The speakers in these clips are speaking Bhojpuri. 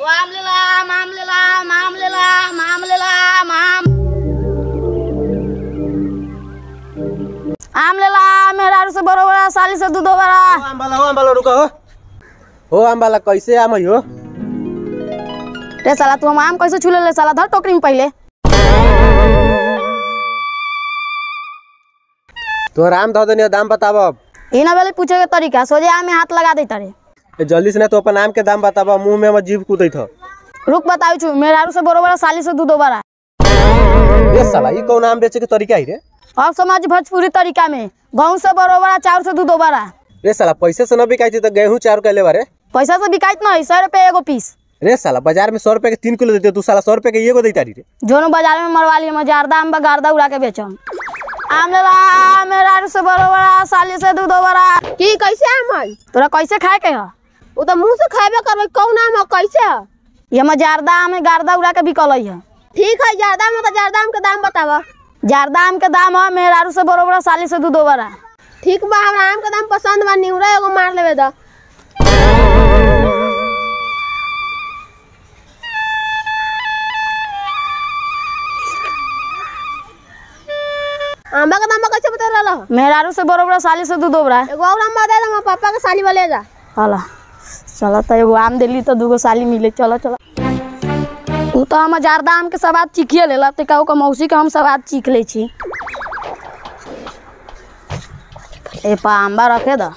आम ले ला आम आम ले ला आम आम ले ला आम आम ले ला आम आम आम ले ला मेहरारू से बड़ो बड़ा साली से दूधो बड़ा आम वाला हो आम वाला रुको हो हो आम वाला कैसे आम है हो रे साला तू हम आम कैसे छूले ले साला धर टोकरी में पहले तोहर आम धो देनी दाम बताब अब ई ना वाले पूछे के तरीका सोजे आम में हाथ लगा दे तारे ए, जल्दी से ना तो अपन आम के दाम बताब मुंह में हमर जीभ कूदैत हो रुक बताऊ छु मेहरारू से बड़ो बड़ा साली से दूधो बड़ा ए साला ई कौन आम बेचे के तरीका है रे अब समाज भोजपुरी तरीका में गहूँ से बड़ो बड़ा चाउर से दूधो बड़ा रे साला पैसे से न बिकाई थी तो गेहूं चार कैले बारे पैसा से बिकाइत नहीं सौ रुपये एगो पीस रे साला बाजार में सौ रुपए के तीन किलो देते तू साला सौ रुपए के एगो देता रे जोनो बाजार में मरवा लिए मजारदा आम गारदा उड़ा के बेचम आम ले ला मेहरारू से बड़ो बड़ा साली से दूधो बड़ा की कैसे आम है तोरा कैसे खाए के है वो तो मुंह से खाबे करबे कौन आम है कैसे है ये मजारदा आम है गारदा उड़ा के बिकल है ठीक है ज्यादा में तो ज्यादा आम के दाम बतावा जारदा आम के दाम है मेहरारू से बड़ो बड़ा साली से दूधो बड़ा ठीक बा हमरा आम के दाम पसंद बा निउरा एगो मार लेवे दा आंबा के दाम कैसे बता रहा मेहरारू से बड़ो बड़ा साली से दूधो बड़ा एगो और आम दे दे पापा के साली वाले जा चला चला तो एगो आम दिली तो दूगो साली मिले चलो चलो उ तो हम जारदा आम के स्वाद चीखिए लेला तो कहू के मौसी के हम स्वाद चीख ले छी ए पा आंबा रखे द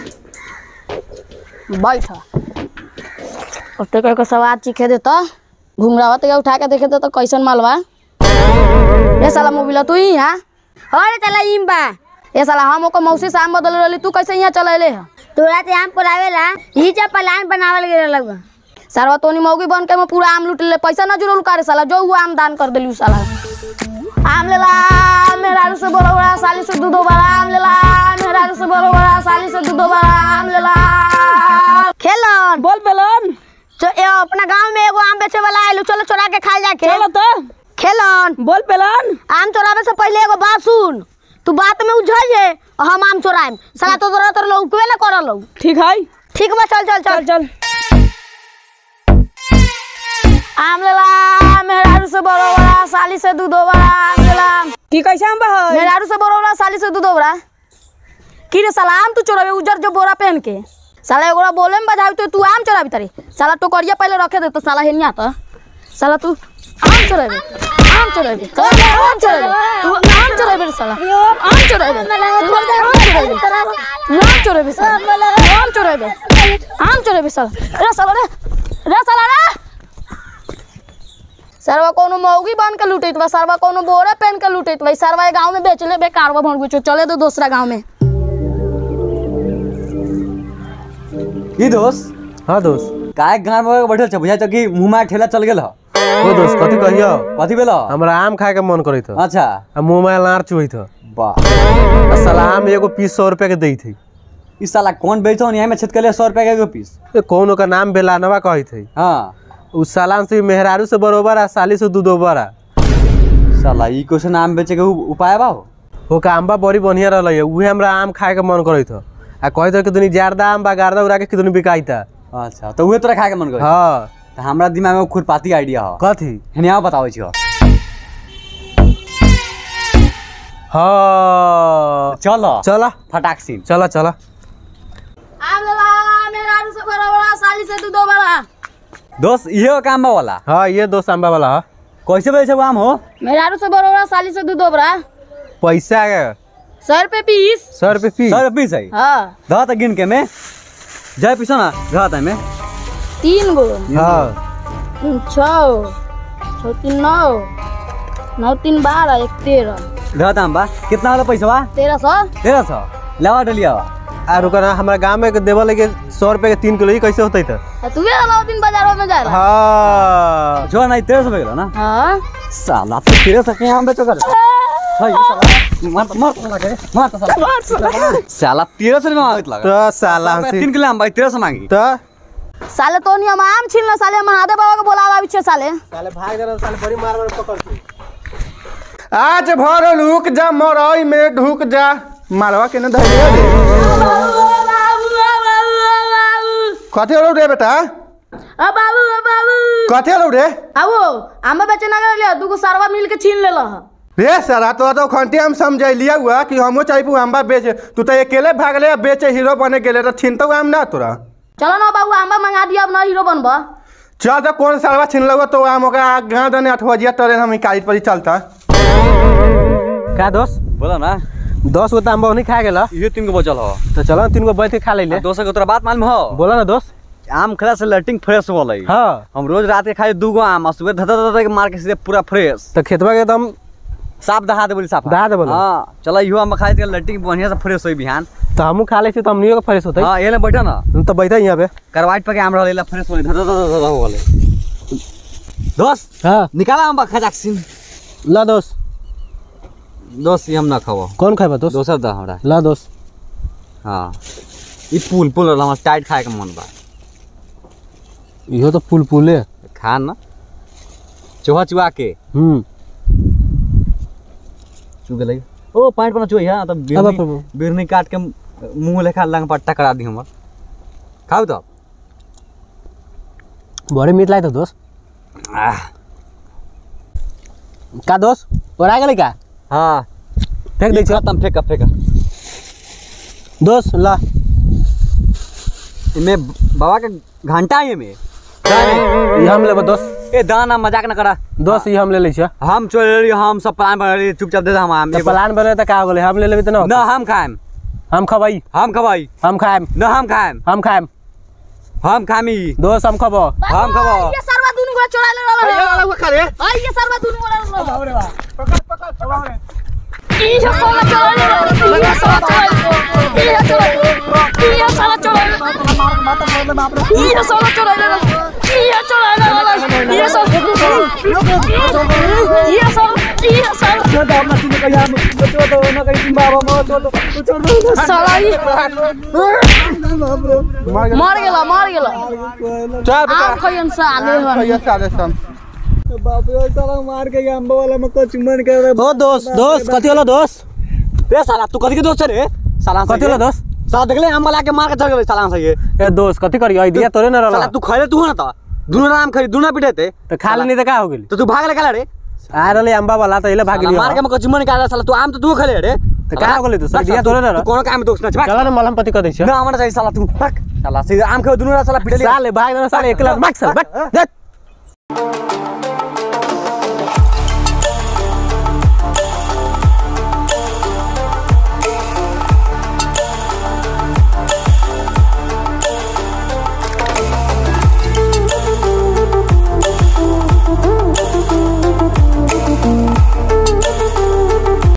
बैठ ओते कह के स्वाद चीखे दे तो घुंगरावा ते उठा के देखे दे तो कैसन मालवा ए साला मोबिला तू ही यहाँ अरे चला इम बा ए साला हम ओकर मौसी से आम बदल रहली तू कैसे यहाँ चल अले है तोरा ते आम कोलावेला ही जब प्लान बनावल गेल लगा सारवा तोनी मौगी बन के मैं पूरा आम लूट ले पैसा न जुड़ल करे साला जो हुआ आम दान कर देली उ साला आम ले ला मेहरारू से बड़ो बड़ा साली से दूधो बड़ा आम ले ला मेहरारू से बड़ो बड़ा साली से दूधो बड़ा आम ले ला खेलन बोल बेलन तो ए अपना गांव में एगो आम बेचे वाला आइलू चलो चोरा के खा जाके चलो तो खेलन बोल बेलन आम चोरावे से पहले एगो बात सुन तू बात में उलझ जे और हम आम चोराएम साला तो तोरा तोर लोग ना करल ठीक है ठीक बा चल चल चल चल आम ले ला मेहरारू से बड़ो बड़ा साली से दूधो बड़ा आम ले ला की कैसे आम बा मेहरारू से बड़ो बड़ा साली से दूधो बड़ा की रे साला आम तू चोरावे उजर जो बोरा पहन के साला एगोरा बोले में बजावी तो तू आम चोरावी तारी साला टोकरिया पहले रखे दे तो साला हेनिया तो साला तू आम चोरावे आम चोरावे साला आम चोरावे तू आम चोरावे रे साला आम चोरावे तू आम चोरावे तू आम चोरावे साला तू आम चोरावे आम चोरावे साला रे साला रे रे साला रे सरवा कोनो मौगी बन के लूटैत बा सरवा कोनो बोरा पहन के लूटैत बा सरवा गांव में बेच ले बेकारवा भर गुचो चले दो दूसरा गांव में ई दोस्त हाँ दोस्त काय गाँव में बैठल छ बुझा कि मुंह में ठेला चल गेल ह ओ दोस्त कथी कहियो कथी भेल हमरा आम खाए के मन करैत हो अच्छा आ मुंह में लार चुहैत हो वाह आ साला आम एगो पीस सौ रुपए के दै थी ई साला कौन बेचो यहाँ में छेद के लिए सौ रुपया के एगो पीस ए कौन ओकर नाम बेलानवा कहैत है हाँ उ सालान से मेहरारू से बरोबर आ साली से दूधोबर आ साला ई क्वेश्चन आम बेचे के उ- उपाय बा हो ओका आम्बा बड़ी बढ़िया रहलै उहे हमरा आम खाए के मन करैत हो आ कहैत हो कि दुनी जारदा आम बा गारदा उड़ा के कितनी बिकाइता अच्छा तो उहे तोरा खाए के मन करे हाँ तो हमरा दिमाग में खुरपाती आइडिया हो कथी हनिया बताबै छी हो हाँ चल चला फटाक सीन चला चला आम ले ला मेहरारू से बड़ा बड़ा साली से दूधो बड़ा दोस्त इहे काम बा वाला हाँ ये दोस्त आम्बा वाला हाँ कैसे बेचे वो आम हो मेहरारू से बड़ा बड़ा साली से दूधो बड़ा पैसा के सौ रुपये पीस सौ रुपये फीस सौ रुपये है हाँ ध त गिन के में जाय पीछो ना ध त में तीन गो हाँ तीन छः छः तीन नौ नौ तीन बारह एक तेरह ध त बा कितना वाला पैसा बा तेरह सौ तेरह सौ लावा डलिया बा आ रुका ना हमारा गाँव में देवल लगे सौ रुपये के तीन किलो ये कैसे होते था तू भी नौ दिन बाजार में जाएगा हाँ जो नहीं तेरह सौ में गेलो ना हाँ साला तो तेरह सौ के आम बेचो कर है, ये साला मार मार तो लगे मार तो साला साला तेरह सौ में मांगत लगा तो साला से तीन किलो आम भाई तेरह सौ मांगी तो साले तो नहीं हम आम छीन लो साले महादेव बाबा को बोलावा पीछे साले साले भाग जाना साले बड़ी मार मार पकड़ के आज भर लुक जा मरई में ढुक जा मालवा के न धैर्य दे कथी हो रे बेटा आ बाबू आ बाबू कथे लो रे आवो आंबा बेचे ना गए दूगो सरवा मिल के छीन लेला ह रे सारा तो तो खंटी हम समझलिया हुआ कि हमो चाहिए आंबा बेचे तू तो अकेले भागले बेचे हीरो बने गेले तो छीनतो आम ना तोरा चलो ना बाबू आंबा मंगा दिया अब ना हीरो बनबा चल तो कौन सालवा छीन लगो तो आम ओकरा गाँव दने अठवजिया टरे हम कागज पर ही चलता का दोस्त बोला ना दस गो तो आम नहीं खा गेला ये तीन गो बचल हो तो चलो ना तीन गो बैठ के खा ले दोस्त के तोरा बात मालूम हो बोला ना दोस्त आम खला से लटिंग फ्रेश होलै हाँ हम रोज रात के खाए दू गो आम आ सुबह धदा धदा के मार के सीधे पूरा फ्रेश तो खेतवा के एकदम साफ दहा दे बोली साफ दहा दे बोली। हाँ चला इहो आम खाए के लटिंग बढ़िया से फ्रेश होई बिहान तो हमू खा ले तो हमनी के फ्रेश होते हाँ ये ले बैठा ना तो बैठा यहाँ पे करवाइट पे के आम रहले फ्रेश होले धदा धदा धदा हो गेले दोस्त हाँ निकाला आम खजाक सिन ला दोस्त दोस्त ये हम ना खाओ कौन खाए दोस्त दोसर दा हमरा ला दोस्त हाँ ई पुल पुल रहल हमरा टाइट खाए के मन बा इहो तो पुल पुले खा ना चूहा चुहा के हम्म चू गेलै ओ पाइट पर चुहा तब अब- बिरनी अब- बिरनी काट के मुंह लेखा लंग पर टकरा दी हमर खाऊ तो बड़े मीठ लागे दोस्त आह, का दोस्त और आ गेले का हाँ फेंक दे छो खत्म फेंका फेंका दोस्त ला इमे बाबा के घंटा है में ये हम लेबो दोस्त ए दाना मजाक न करा दोस्त ये हम ले लै छियो हम चल रही हम सब प्लान बना रही चुपचाप दे दे हम हम तो एगो- प्लान बने तो का हो गेले हम ले लेबे तो ना न हम खाएम हम खबाई हम खबाई हम खाएम न हम खाएम हम खाएम हम खामी दोस्त हम खबो हम खबो ये सरवा दुनु गोला चोरा ले रहल है आई ये सरवा दुनु गोला ले रहल है ये सरवा चोरा ले रहल है ये सरवा चोरा ले ये चोरा ये सरवा चोरा ले ये सरवा चोरा ले रहल है ये चोरा ले रहल है ये सरवा ये सरवा ये सरवा साला ही मर गेला मर गेला चल आम खइयन साले हन भैया साले सन ओ दोस्त दोस्त कथी होला दोस्त रे साला तू कथी के दोस्त रे साला कथी होला दोस्त साला देखले हम ला के मार के चल गेले साला से ये ए दोस्त कथी करियो आई दिया तोरे न साला रहला तू खैले तू ना त दुनो नाम खरी दुनो पिटे थे तो खा लेनी तो का हो गेली तो तू भाग ले काला रे आ रहले अंबा वाला तो इले भाग साला गेली मार के मको चिमन निकाल साला तू आम तो तू खले रे तो का हो गेली तो दिया तोरे न तू कोनो काम में दोस्त ना छबा चला ना मलहम पति कर दै छियो ना हमरा चाहिए साला तू भाग साला सीधे आम खाओ दुनो साला पिटे ले साले भाग ना साले एक लाख भाग साले भाग